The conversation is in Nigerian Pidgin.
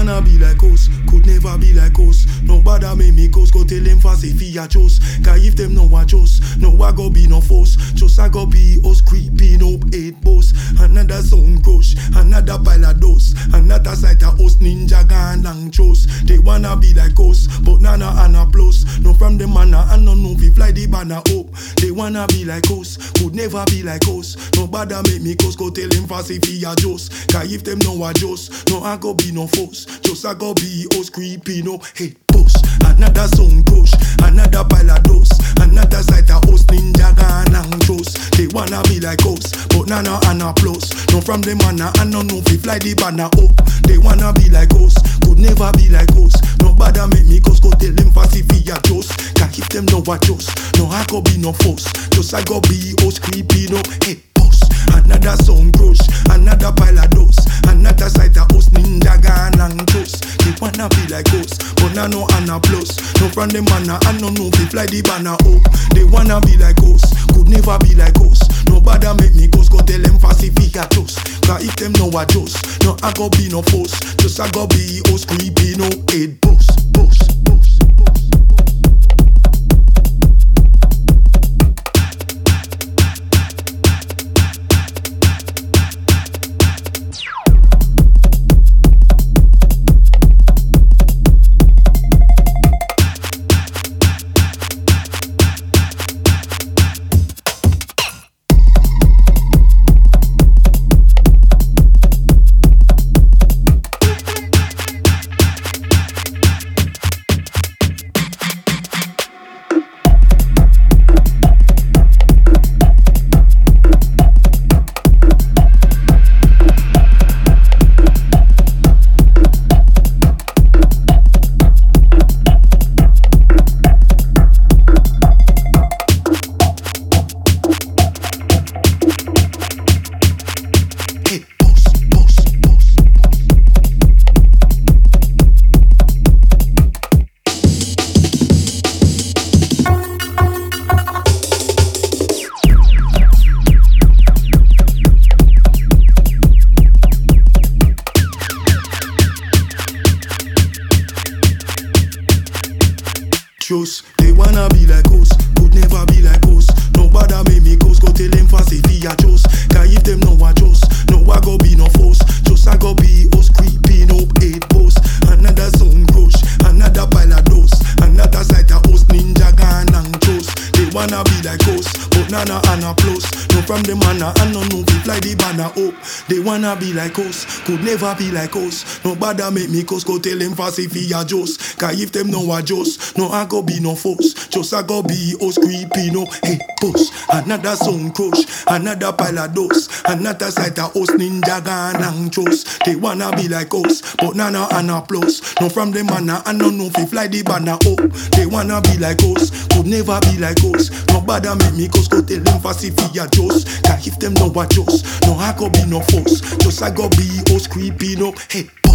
wanna be like us, could never be like us. Nobody make me cause, go tell them fast if he a just. Cause if them no a just, no I go be no force. Just I go be us creeping up eight boss. Another sound crush, another pile of dust. Another sight of us ninja gun long chose. They wanna be like us, but nana and a plus. No from the manna and no know we fly the banner up. They wanna be like us, could never be like us. Nobody make me cause, go tell them fast if he a just. Cause if them no a just, no I go be no force. Just I go be us creeping up head boss. Another sound crush, another pile of dust. Another sight of us ninja gun and chose. They wanna be like us, but nana and a plus. No from the manna and no know we fly the banner up. They wanna be like us, could never be like us. Nobody make me cause go tell them fast if he a just. Cause if them no a just, no I go be no force. Just I go be us creeping up head boss. Another sound crush, another pile of dust. Another sight of us ninja gun and chose. They wanna be like us, but now no and a plus. No from the manna and no know we fly the banner up. They wanna be like us, could never be like us. Nobody make me cause go tell them fast if he a just. Cause if them no a just, no I go be no force. Just I go be us creepy no head boss, boss, boss, boss. Hey, boss, boss, boss. Just they wanna be like us, could never be like us. Nobody make me cause, go tell them fast if he a just. Cause if them no a just, no I go be no force. Just I go be us creeping up eight boss. Another sound crush, another pile of dust. Another sight of us ninja gun and chose. They wanna be like us, but nana and a plus. No from the manna and no know we fly the banner up. They wanna be like us, could never be like us. Nobody make me cause, go tell them fast if he a just. Cause if them no a just, no I go be no force. Just I go be us creeping up hey boss. Another sound crush, another pile of dust. Another sight of us ninja gun and chose. They wanna be like us, but nana and a plus. No from the manna and no know fi fly the banner up. They wanna be like us, could never be like us. Nobody make me cause go tell them fast if he a just. Cause if them no a just, no I go be no force. Just I go be us creeping up head